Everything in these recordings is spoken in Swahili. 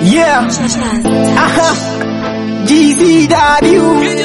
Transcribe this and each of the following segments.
Yeah. Aha. GCW.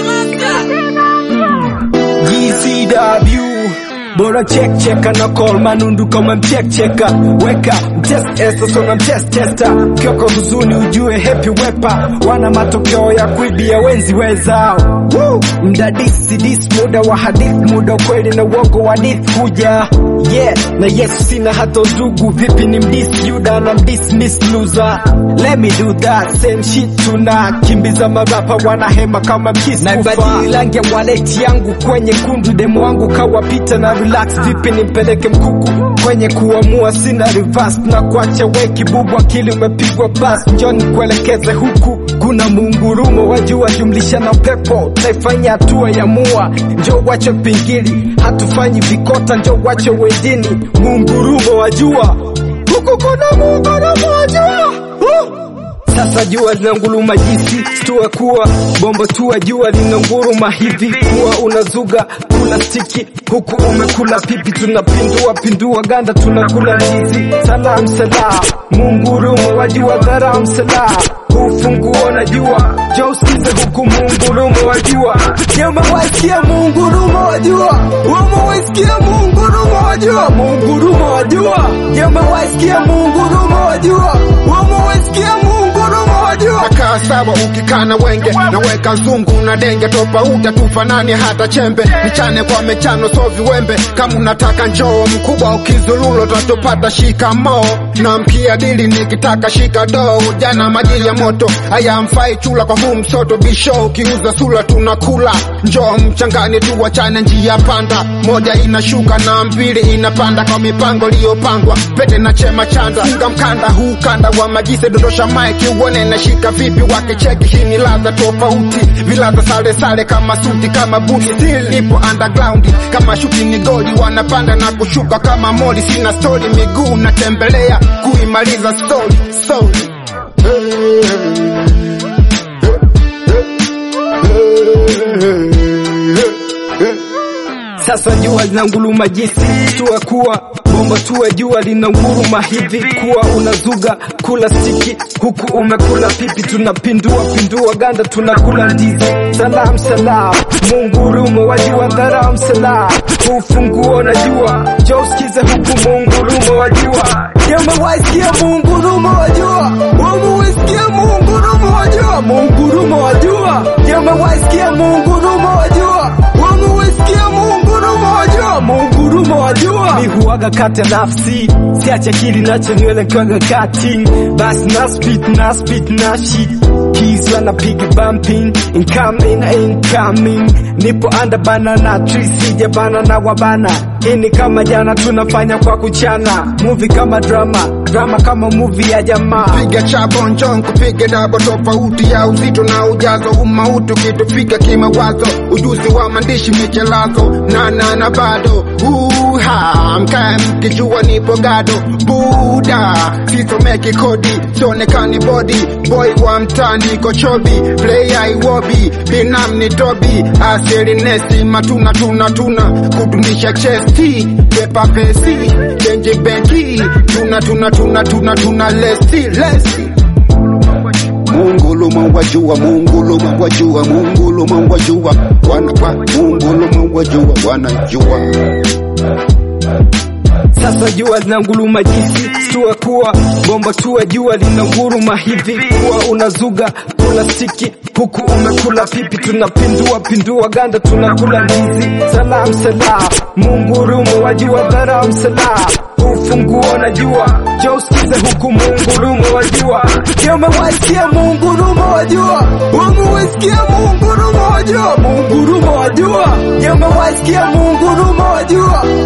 GCW. Bora check cheka na call manundu kama mcheck cheka weka mtest esta sona mtest testa kyoko huzuni ujue happy wepa wana matokeo ya kuibia wenzi wezao Woo! mdadisi dis muda wa hadith muda ukweli na uongo wa hadith kuja yeah na yesu sina hata ndugu vipi ni mdis yuda na mdis miss loser let me do that same shit tuna kimbiza marapa wanahema kama mkisi na ibadili rangi ya waleti yangu kwenye kundu demo wangu kawapita na relax vipi nimpeleke mkuku kwenye kuamua sina reverse na kuacha weki bubu akili umepigwa bas njoni kuelekeze huku kuna muungurumo wajua jumlisha na pepo taifanya hatua ya mua njo wache pingili hatufanyi vikota njo wache wedini muungurumo wajua huku kuna muungurumo wajua uh! sasa jua linanguruma jinsi tua kuwa bomba tua jua linanguruma hivi kuwa unazuga kula stiki huku umekula pipi tunapindua pindua ganda tunakula ndizi salam salam mungurumo wajua dharam salam ufunguo na jua jo usikize huku mungurumo wajua jema waisikia mungurumo wajua wama waisikia mungurumo wajua mungurumo wajua jema waisikia mungurumo wajua wama waisikia mungurumo wajua Nakaa sawa ukikana wenge naweka zungu na denge tofauti tufanani hata chembe michane kwa mechano so viwembe kama unataka njoo mkubwa ukizululo tatopata shikamo na mkia dili nikitaka shika doo jana maji ya moto haya mfai chula kwa huu msoto bisho ukiuza sula tunakula njoo mchangani tu wachane njia panda moja inashuka na mbili inapanda kwa mipango iliyopangwa pete na chema chanda funga mkanda huu kanda wa majise dondosha maiki uone nashika vipi wakicheki hii ni ladha tofauti viladha sale sale kama suti kama buti still nipo underground kama shuti ni goli wanapanda na kushuka kama moli sina story miguu natembelea kuimaliza story story Sasa jua linanguruma jinsi tua kuwa bomba tua jua linanguruma hivi kuwa unazuga kula stiki huku umekula pipi tunapindua pindua ganda tunakula ndizi salam salam mungurumo wajua dharam salam ufunguo na jua jo usikize huku mungurumo wajua jema waisikia mungurumo wajua wama waisikia mungurumo wajua mungurumo wajua jema waisikia mungurumo wajua wama waisikia mungurumo wajua mungurumo wajua mi huwaga kati ya nafsi siache kili nacho nywele kwaga cutting basi na spit na spit na shit keys wana piga bumping incoming incoming nipo under bana na tree sija bana na wabana ini kama jana tunafanya kwa kuchana movie kama drama drama kama movie ya jamaa piga chabo njong kupiga dabo tofauti ya uzito na ujazo umauti ukitufika kimawazo ujuzi wa maandishi michelazo na na na bado uha mkae mkijua nipo gado buda sisomeki kodi sionekani bodi boy wa mtani kochobi play iwobi binam ni tobi asilinesi matuna tuna tuna kudunisha chesti pepa pesi chenji benki tuna tuna tuna tuna tuna lesi lesi Munguluma wajua, munguluma wajua, munguluma wajua, wana wa munguluma wajua, wanajua. Sasa jua linanguruma jinsi tua kuwa bomba tua jua linanguruma hivi kuwa unazuga kula stiki huku umekula pipi tunapindua pindua ganda tunakula ndizi salam salam mungurumo wajua dharam salam ufunguo na jua jo usikize huku mungurumo wajua jema waisikia mungurumo wajua wama waisikia mungurumo wajua mungurumo wajua jema waisikia mungurumo wajua